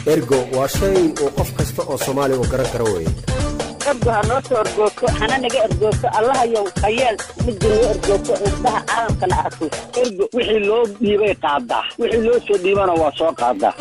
ergo waa shay uu qof kasta oo soomaaliya uu garan karo weye ergo ha noo soo ergoogto hana naga ergoogto allahayow hayeel midda noo ergoogto indhaha caalamkana arko ergo wixii loo dhiibay qaadaa wixii loo soo dhiibana waa soo qaadaa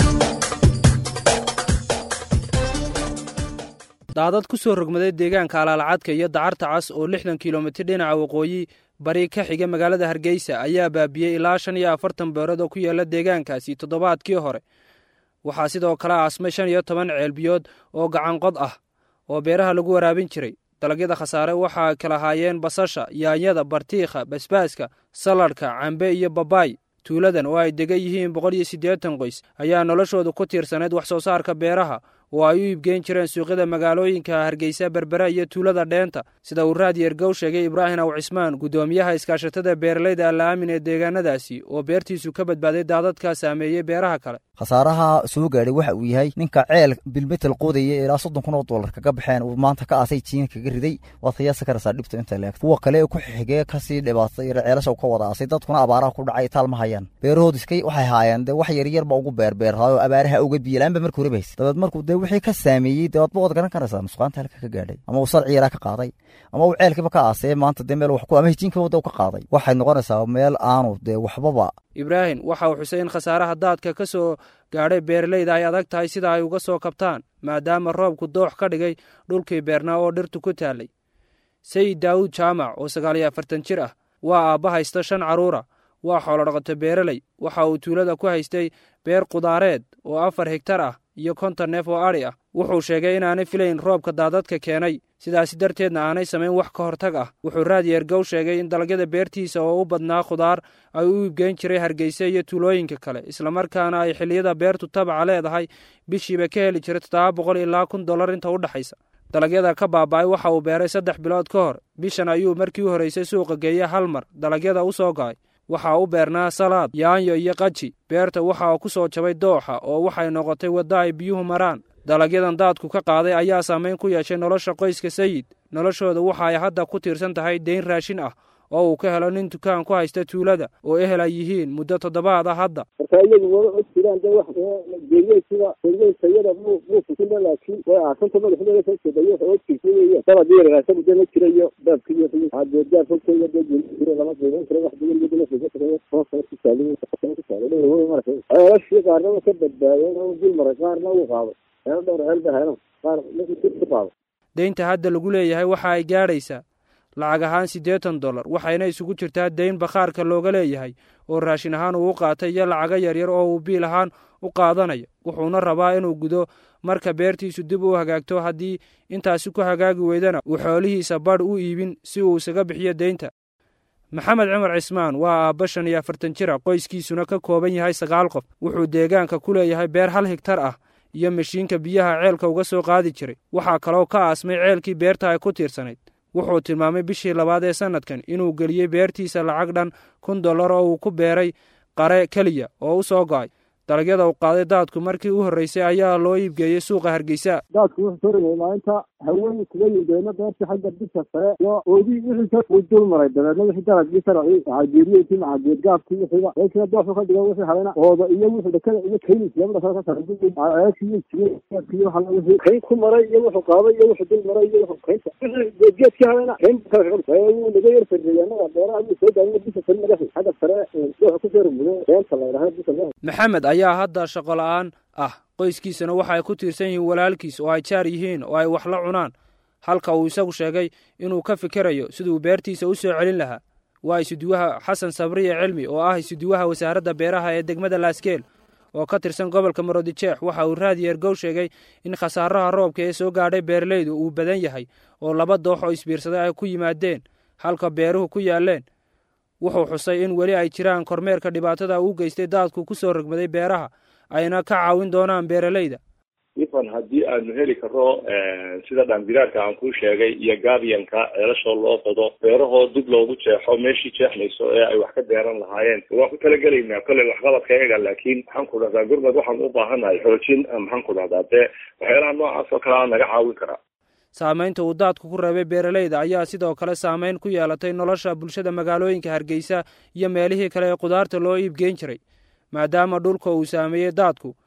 daadad ku soo rogmaday deegaanka alaalcadka iyo dacarta cas oo lixdan kilomitir dhinaca waqooyi bari ka xiga magaalada hargeysa ayaa baabiyey ilaa shan iyo afartan beerood oo ku yaala deegaankaasi toddobaadkii hore waxaa sidoo kale aasmay shan iyo toban ceelbiyood oo gacanqod ah oo beeraha lagu waraabin jiray dalagyada khasaare waxaa kala haayeen basasha yaanyada bartiikha basbaaska saladhka cambe iyo babaay tuuladan oo ay degan yihiin boqol iyo siddeetan qoys ayaa noloshooda ku tiirsanayd wax soo saarka beeraha oo ay u iibgeyn jireen suuqyada magaalooyinka hargeysa berbera iyo tuulada dheenta sida uu raadi ergow sheegay ibraahim aw cismaan guddoomiyaha iskaashatada beeralayda alla'aamin ee deegaanadaasi oo beertiisu ka badbaaday daadadka saameeyey beeraha kale khasaaraha soo gaadhay waxa uu yahay ninka ceel bilmetel qoodaya ilaa soddon kun oo dollar kaga baxeen uu maanta ka aasay jiina kaga riday waad qiyaasi karaysaa dhibta inta leeg kuwa kale ku xigee kasii dhibaatay ceelasha ka wada aasay dadkuna abaaraha ku dhacay taal ma hayaan beerahood iskay waxay haayeen dee wax yaryarba ugu beerbeerhaayoo abaaraha uga biyalaanba markii hore bahays dabeed markuu dee wixii ka saameeyey dee waadba waad garan karaysaa nusqaanta halka ka gaadhay ama uu sarci yaraa ka qaaday ama uu ceelkiiba ka aasee maanta dee meel wax ku ama hijiinkiiba wadda ka qaaday waxay noqonaysaa meel aanu dee waxbaba ibraahim waxa uu xusay in khasaaraha daadka ka soo gaadhay beeralayda ay adag tahay sida ay uga soo kabtaan maadaama roobku doox ka dhigay dhulkii beernaa oo dhirtu ku taallay sayid daawud jaamac oo sagaal iyo afartan jir ah waa aabba haysta shan carruura waa xoolodhaqato beeraley waxa uu tuulada ku haystay beer qudaareed oo afar higtar ah iyo konton neef oo adhi ah wuxuu sheegay inaanay filayn roobka daadadka keenay sidaasi darteedna aanay samayn wax ka hortag ah wuxuu raadi ergow sheegay in dalagyada beertiisa oo u badnaa khudaar ay u iibgeyn jiray hargeysa iyo tuulooyinka kale islamarkaana ay xilliyada beertu tabaca leedahay bishiiba ka heli jiray toddoba boqol ilaa kun dollar inta u dhexaysa dalagyada ka baaba'ay waxa uu beeray saddex bilood ka hor bishan ayuu markii u horraysay suuqa geeyey hal mar dalagyada u soo go'ay waxaa u beernaa salaad yaanyo iyo qaji beerta waxa ku soo jabay dooxa oo waxay noqotay wadda ay biyuhu maraan dalagyadan daadku ka qaaday ayaa saamayn ku yeeshay nolosha qoyska sayid noloshooda waxa ay hadda ku tiirsan tahay deyn raashin ah oo uu ka helo nin dukaan ku haysta tuulada oo ehel ay yihiin muddo toddobaad ah hadda marka iyagu wada og jiraan de wax geeyey sida geeyey tayada muu muu fusina laakiin way aasanta madaxdeeda ka jeedayo waxa og jirta weeyaan dabad yar raasada de ma jira iyo baabka iyo hadeedaar fogtayda de jiri jira lama qiimayn karo wax badan iyo dala fuga tagay hoosa ku saalin ku saalin wey marka ceelashii qaarna ka badbaadeen oo dul maray qaarna uu qaaday ceelo dhowr ceel ba helan qaar ku qaaday deynta hadda lagu leeyahay waxa ay gaadhaysaa lacag ahaan siddeetan dollar waxayna isugu jirtaa deyn bakhaarka looga leeyahay oo raashin ahaan uu u qaatay iyo lacago yaryar oo uu biil ahaan u qaadanayo wuxuuna rabaa inuu gudo marka beertiisu dib u hagaagto haddii intaasi ku hagaagi weydana uu xoolihiisa badh u iibin si uu isaga bixiyo deynta maxamed cumar cismaan waa aabba shan iyo afartan jira qoyskiisuna ka kooban yahay sagaal qof wuxuu deegaanka ku leeyahay beer hal higtar ah iyo mashiinka biyaha ceelka uga soo qaadi jiray waxaa kaloo ka aasmay ceelkii beerta ay ku tiirsanayd wuxuu tilmaamay bishii labaad ee sannadkan inuu geliyey beertiisa lacag dhan kun dollar oo uu ku beeray qare keliya oo u soo go'ay dalagyada uu qaaday daadku markii u horreysay ayaa loo iibgeeyey suuqa hargeysa daadku wuxuu soo rogay maalinta haween kaga yimdeeno beerta xagga bisha sare iyo oodii wixii ka uu dul maray dabeedna wixii dalagii saracii macageeriyeykii macageedgaafkii wixiiba beerkina dooxu ka dhigo wixii halena ooda iyo wixii dhakada iyo kaynis labada kale ka sara ceelkii jireedkii waxa wixii kayn ku maray iyo wuxuu qaaday iyo wuxuu dul maray iyo wuxuu kaynta wixii geedgeedkii halena kayn kale kaga wuu naga yar farreeyay annaga beeraha ayuu soo daayay bisha sare naga xagga sare dooxa ku soo rogmuday beenta la yidhaahdo bisha maxamed ayaa hadda shaqo la'aan ah qoyskiisana waxa ay ku tiirsan yihiin walaalkiis oo ay jaar yihiin oo ay wax la cunaan halka uu isagu sheegay inuu ka fikerayo siduu beertiisa u soo celin lahaa waa isuduwaha xasan sabriye cilmi oo ah isuduwaha wasaaradda beeraha ee degmada laaskeel oo ka tirsan gobolka marodijeex waxa uu raadi ergow sheegay in khasaaraha roobka ee soo gaadhay beeralaydu uu badan yahay oo laba doox oo isbiirsaday ay ku yimaadeen halka beeruhu ku yaaleen wuxuu xusay in weli ay jiraan kormeerka dhibaatada uu geystay daadku ku soo rogmaday beeraha ayna ka caawin doonaan beeralayda ifan haddii aanu heli karno sida dhaanbiraarka aan kuu sheegay iyo gaabiyanka ceelashoo loo qodo beerahoo dib loogu jeexo meeshii jeexmayso ee ay wax ka beeran lahaayeen waan ku talagelaynaa kolley waxqabadka eega laakiin maxaan ku dhahdaa gurmad waxaan u baahannahay xoojin maxaan ku dhahdaa dee waxyaalaha noocaas oo kale a naga caawin karaa saamaynta uu daadku ku reebay beeralayda ayaa sidoo kale saamayn ku yeelatay nolosha bulshada magaalooyinka hargeysa iyo meelihii kale ee khudaarta loo iibgeyn jiray maadaama dhulka uu saameeyey daadku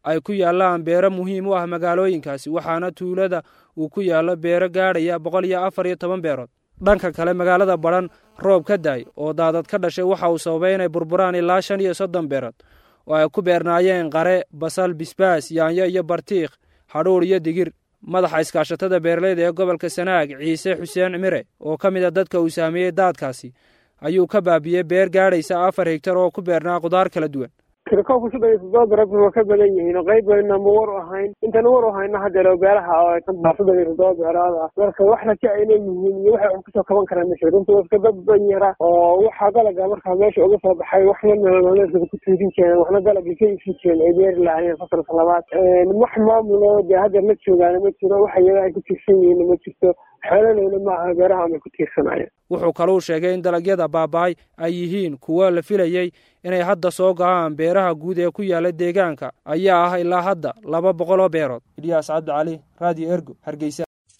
ay ku yaallaan beero muhiim u ah magaalooyinkaasi waxaana tuulada uu ku yaallo beero gaadhaya boqol iyo afar iyo toban beerood dhanka kale magaalada badhan roob ka daay oo daadad ka dhashay waxa uu sababay inay burburaan ilaa shan iyo soddon beerood oo ay ku beernaayeen qare basal bisbaas yaanyo iyo bartiikh hadhuur iyo digir madaxa iskaashatada beeraleyda ee gobolka sanaag ciise xuseen mire oo ka mid a dadka uu saameeyey daadkaasi ayuu ka baabiyey beer gaadhaysa afar higtar oo ku beernaa qudaar kala duwan tirikoobka shan iyo toddoba beerood waa ka badan yihiin oo qayb bayna ma war u ahayn intana war u hayna hadeero beeraha oo ay ka baa soddon iyo toddoba beerood ah marka wax raja ay leeyihiin iyo waxay kusoo kaban karaan meesha runta waa iska dad ban yara oo waxaa dalaga markaa meesha uga soo baxay waxna nololeedkada ku tiirin jireen waxna dalagii ka iibsan jireen ay beeri lahaayeen fasalka labaad wax maamulo dee haddeer la joogaana ma jiro wax iyaga ay ku tiirsan yihiin ma jirto xoololeyna maaha beeraha amay ku tiirsanayeen wuxuu kaluu sheegay in dalagyada baaba'ay ay yihiin kuwo la filayey inay hadda soo go'aan beeraha guud ee ku yaalla deegaanka ayaa ah ilaa hadda laba boqol oo beerood ilyaas cabdi cali raadiyo ergo hargeysa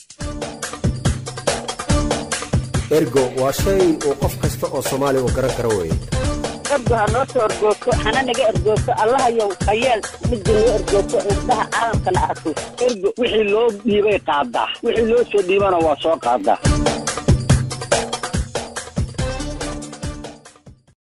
ergo waa shay uu qof kasta oo soomaali u garan karo weye ergo ha noo soo ergoogto hana naga ergoogto allahayow hayeel midda noo ergoogto indhaha caalamkana arko ergo wixii loo dhiibay qaadaa wixii loo soo dhiibana waa soo qaadaa